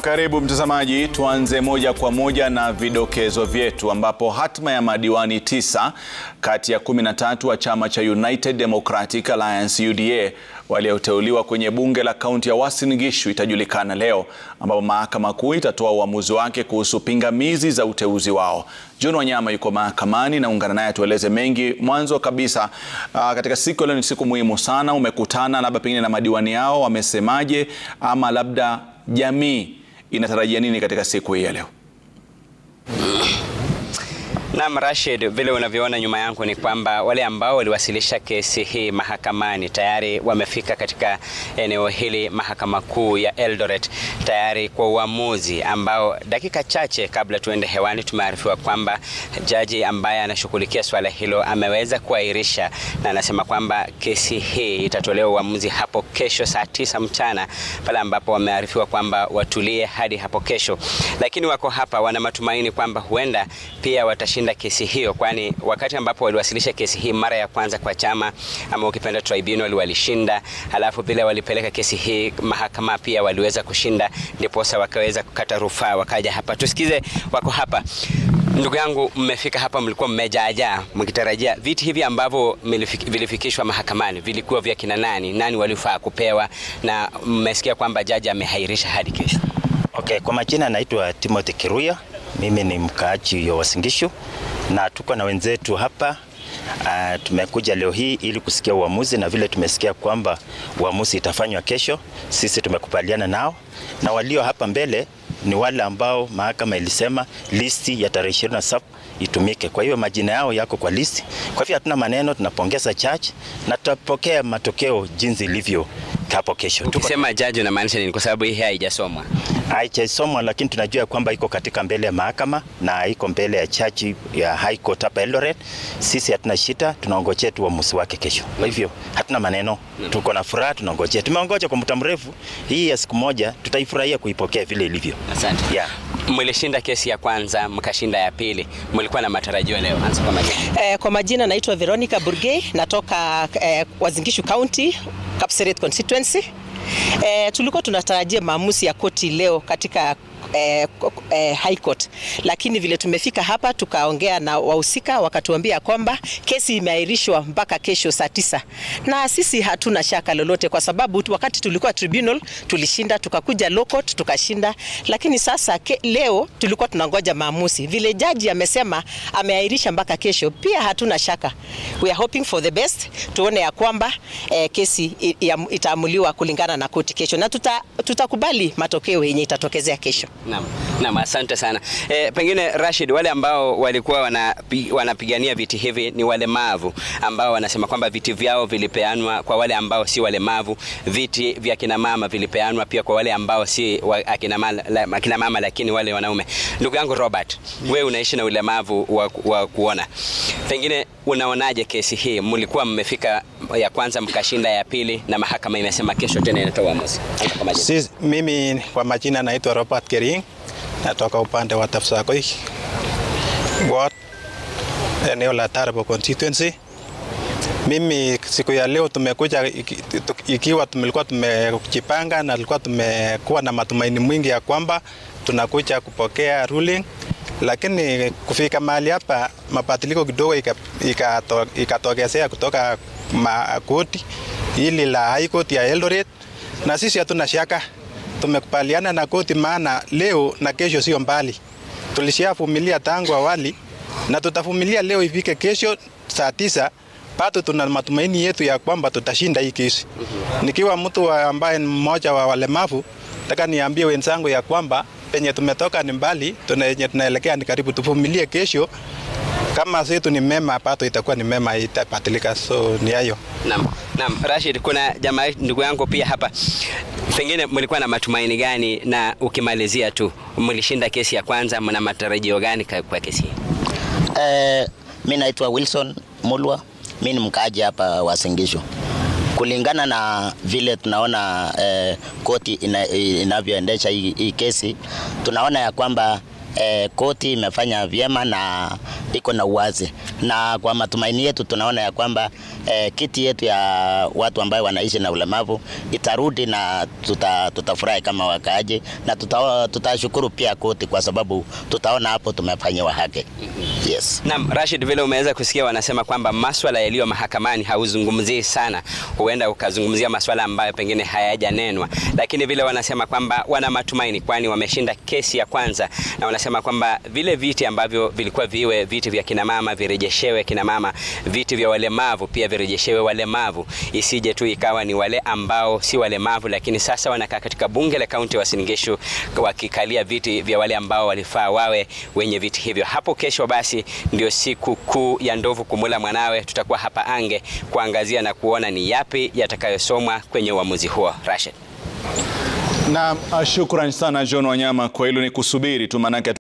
Karibu mtazamaji, tuanze moja kwa moja na vidokezo vyetu ambapo hatma ya madiwani tisa kati ya 13 wa chama cha United Democratic Alliance UDA walioteuliwa kwenye bunge la kaunti ya Uasin Gishu itajulikana leo, ambapo mahakama kuu itatoa uamuzi wake kuhusu pingamizi za uteuzi wao. John Wanyama yuko mahakamani na ungana naye atueleze mengi. Mwanzo kabisa, uh, katika siku ya leo ni siku muhimu sana, umekutana labda pengine na madiwani yao, wamesemaje ama labda jamii inatarajia nini katika siku hii ya leo? Naam, Rashid, vile unavyoona nyuma yangu ni kwamba wale ambao waliwasilisha kesi hii mahakamani tayari wamefika katika eneo hili mahakama kuu ya Eldoret tayari kwa uamuzi ambao dakika chache kabla tuende hewani tumearifiwa kwamba jaji ambaye anashughulikia swala hilo ameweza kuahirisha na anasema kwamba kesi hii itatolewa uamuzi hapo kesho saa tisa mchana pale ambapo wamearifiwa kwamba watulie hadi hapo kesho, lakini wako hapa wana matumaini kwamba huenda pia watashinda kesi hiyo, kwani wakati ambapo waliwasilisha kesi hii mara ya kwanza kwa chama ama ukipenda tribunal walishinda, halafu pia walipeleka kesi hii mahakama pia waliweza kushinda, ndiposa wakaweza kukata rufaa wakaja hapa. Tusikize, wako hapa. Ndugu yangu, mmefika hapa, mlikuwa mmejaajaa mkitarajia viti hivi ambavyo vilifikishwa mahakamani vilikuwa vya kina nani? Nani walifaa kupewa? Na mmesikia kwamba jaji amehairisha hadi kesho. Okay, kwa majina naitwa Timothy Kiruya. Mimi ni mkaaji wa Uasin Gishu na tuko na wenzetu hapa. Uh, tumekuja leo hii ili kusikia uamuzi na vile tumesikia kwamba uamuzi itafanywa kesho, sisi tumekubaliana nao, na walio hapa mbele ni wale ambao mahakama ilisema listi ya tarehe 27 itumike. Kwa hiyo majina yao yako kwa listi. Kwa hivyo hatuna maneno, tunapongeza church na tutapokea matokeo jinsi ilivyo hapo kesho. Tukisema jaji unamaanisha nini? Kwa sababu hii haijasomwa haijasomwa, lakini tunajua kwamba iko katika mbele ya mahakama na iko mbele ya chachi ya High Court hapa Eldoret. Sisi hatuna shida, tunaongojea tu uamuzi wake kesho. Kwa hivyo hatuna maneno, tuko na furaha, tunaongojea. Tumeongoja kwa muda mrefu, hii ya siku moja tutaifurahia kuipokea vile ilivyo. Asante. Yeah. Mlishinda kesi ya kwanza mkashinda ya pili, mlikuwa na matarajio leo? Anza kwa majina. Eh, kwa majina naitwa Veronica Burgey, natoka eh, Uasin Gishu County, Kapseret constituency. Eh, tulikuwa tunatarajia maamuzi ya koti leo katika eh, eh, High Court, lakini vile tumefika hapa tukaongea na wahusika wakatuambia kwamba kesi imeahirishwa mpaka kesho saa tisa, na sisi hatuna shaka lolote, kwa sababu wakati tulikuwa tribunal tulishinda, tukakuja low court tukashinda, lakini sasa ke, leo tulikuwa tunangoja maamuzi. Vile jaji amesema ameahirisha mpaka kesho, pia hatuna shaka, we are hoping for the best, tuone ya kwamba eh, kesi itaamuliwa kulingana na koti kesho, na tutakubali tuta matokeo yenye itatokezea kesho. Naam, naam, asante sana. E, pengine Rashid, wale ambao walikuwa wanapi, wanapigania viti hivi ni walemavu ambao wanasema kwamba viti vyao vilipeanwa kwa wale ambao si walemavu. Viti vya kina mama vilipeanwa pia kwa wale ambao si wa, akina, mama, akina mama lakini wale wanaume. Ndugu yangu Robert, wewe unaishi na ulemavu wa, wa kuona, pengine unaonaje kesi hii? Mlikuwa mmefika ya kwanza mkashinda ya pili, na mahakama imesema kesho tena inatoa uamuzi. Si, mimi kwa majina naitwa Robert Kering, natoka upande wa Tapsakoi ward, eneo la Tarbo constituency. Mimi siku ya leo tumekuja ikiwa tumekuwa tumejipanga na tulikuwa tumekuwa na matumaini mwingi ya kwamba tunakuja kupokea ruling, lakini kufika mahali hapa mabadiliko kidogo ikatokezea kutoka koti hili la High Court ya Eldoret, na sisi hatuna shaka tumekubaliana na koti, maana leo na kesho sio mbali. Tulishavumilia tangu awali na tutavumilia leo ifike kesho saa tisa. Bado tuna matumaini yetu ya kwamba tutashinda hii kesi. Nikiwa mtu ambaye ni mmoja wa walemavu, nataka niambie wenzangu ya kwamba penye tumetoka ni mbali, tunenye tunaelekea ni karibu. Tuvumilie kesho, kama zetu ni mema, bado itakuwa ni mema, itapatilika. So ni hayo. Naam, naam. Rashid, kuna jamaa ndugu yangu pia hapa, pengine mlikuwa na matumaini gani? Na ukimalizia tu, mlishinda kesi ya kwanza, mna matarajio gani kwa kesi hii? Eh, mi naitwa Wilson Mulwa, mi ni mkaaji hapa Uasin Gishu. Kulingana na vile tunaona eh, koti ina, inavyoendesha hii, hii kesi tunaona ya kwamba eh, koti imefanya vyema na iko na uwazi, na kwa matumaini yetu tunaona ya kwamba eh, kiti yetu ya watu ambao wanaishi na ulemavu itarudi na tuta, tutafurahi kama wakaaji na tuta, tutashukuru pia koti kwa sababu tutaona hapo tumefanyiwa haki. Yes. Naam, Rashid, vile umeweza kusikia wanasema kwamba maswala yaliyo mahakamani hauzungumzii sana, huenda ukazungumzia maswala ambayo pengine hayajanenwa, lakini vile wanasema kwamba wana matumaini, kwani wameshinda kesi ya kwanza, na wanasema kwamba vile viti ambavyo vilikuwa viwe viti vya kinamama virejeshewe kinamama, viti vya walemavu pia virejeshewe walemavu, isije tu ikawa ni wale ambao si walemavu, lakini sasa wanakaa katika bunge la kaunti ya Uasin Gishu wakikalia viti vya wale ambao walifaa wawe wenye viti hivyo. Hapo kesho basi ndio siku kuu ya ndovu kumula mwanawe. Tutakuwa hapa Ange kuangazia na kuona ni yapi yatakayosomwa kwenye uamuzi huo. Rashid. Na shukran sana John Wanyama kwa hilo, ni kusubiri tu maanake